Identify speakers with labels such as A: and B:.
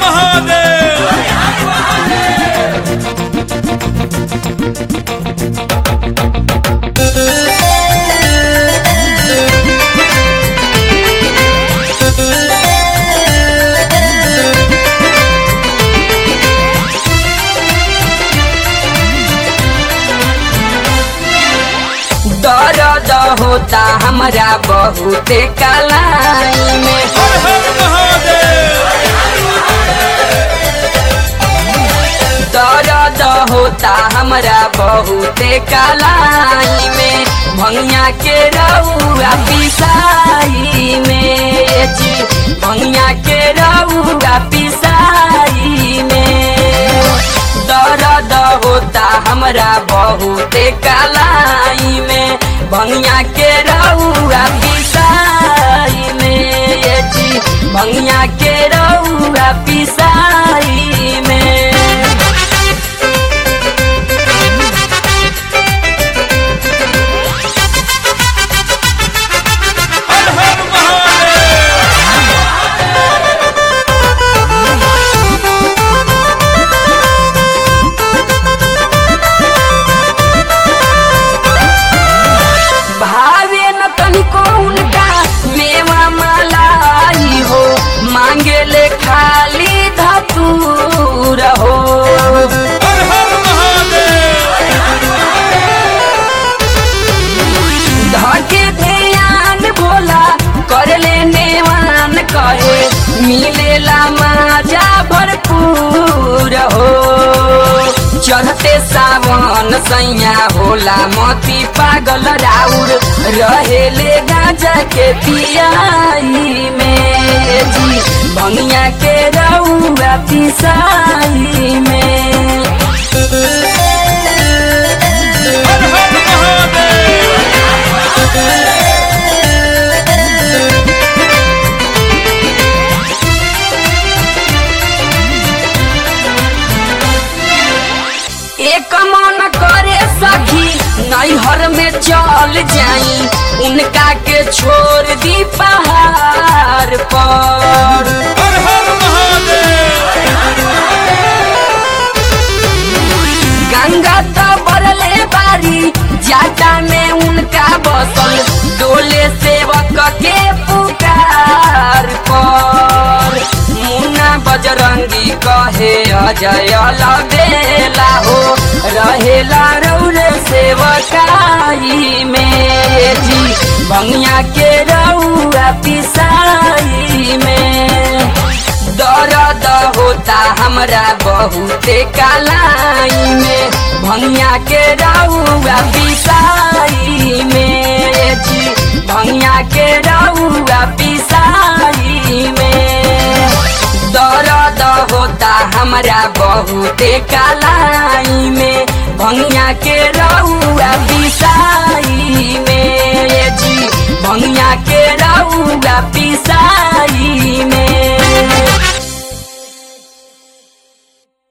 A: महादेव
B: दर्द होता हमरा बहुते कलाई में
A: हर हर महादेव
B: दर्द होता हमरा बहुते कलाई में भंगिया के रउआ पिसाई में जी भंगिया के रउआ पिसाई में दर्द होता हमरा बहुते कलाई में भंगिया के रउआ पिसाई में जी भंगिया के रउआ पिसाई में
A: हर हर महादेव
B: भावे न तनिको उनका मेवा मलाई हो मांगे ले खाली धतूर हो
A: हर हर महादेव
B: धके ध्यान भोला कर ले नेवान कहे मिलेला माजा भरपूर हो चढ़ते सावन सैया होला मती पागल राउर रहेले गाजा के पियाई में जी बनिया के रउआ पिसाई में
A: हर हर महादेव
B: एक मन करे सखी नैहर में चल जाई उनका के छोड़ दी पहाड़ पर
A: हर हर महादेव
B: गंगा तो बरले बारी जाटा में उनका बसल डोले सेवक के पुकार पर मुन्ना बजरंगी कहे अजय लबेला हो रहेला रौरे सेवकाई में जी बंगिया के रउआ पिसाई में दर्द होता हमरा बहुते कलाई में भंगिया के रउआ पिसाई में जी भंगिया के रउआ पिसाई में दर्द होता हमरा बहुते कलाई में भंगिया के रउआ पिसाई